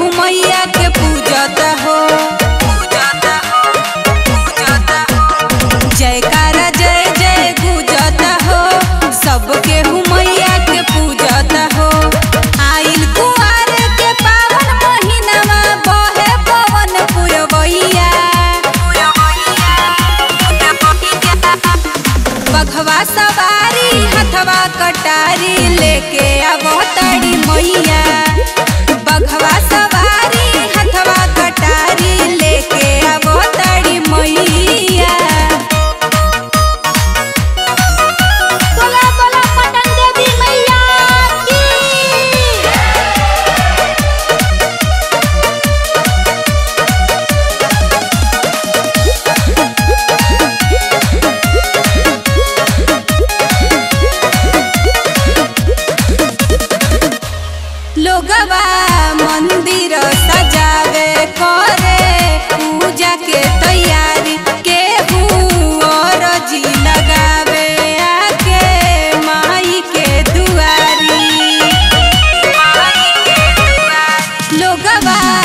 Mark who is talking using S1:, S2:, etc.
S1: मैया के पूजता हो जयकारा जय जय गुजता हो सबके मैया के पूजता हो आइल कुआर के पावन महीनावा बहे पवन पुरवैया बघवा सवारी हथवा कटारी लेके आवो तड़ी मैया बघवा सवारी हथवा कटारी लेके आवो तड़ी मैया
S2: बोला बोला पटन देवी मैया की
S1: लोगवा मंदिर सजावे करे पूजा के तैयारी केहू और जी लगावे आके माई के दुआरी लोगवा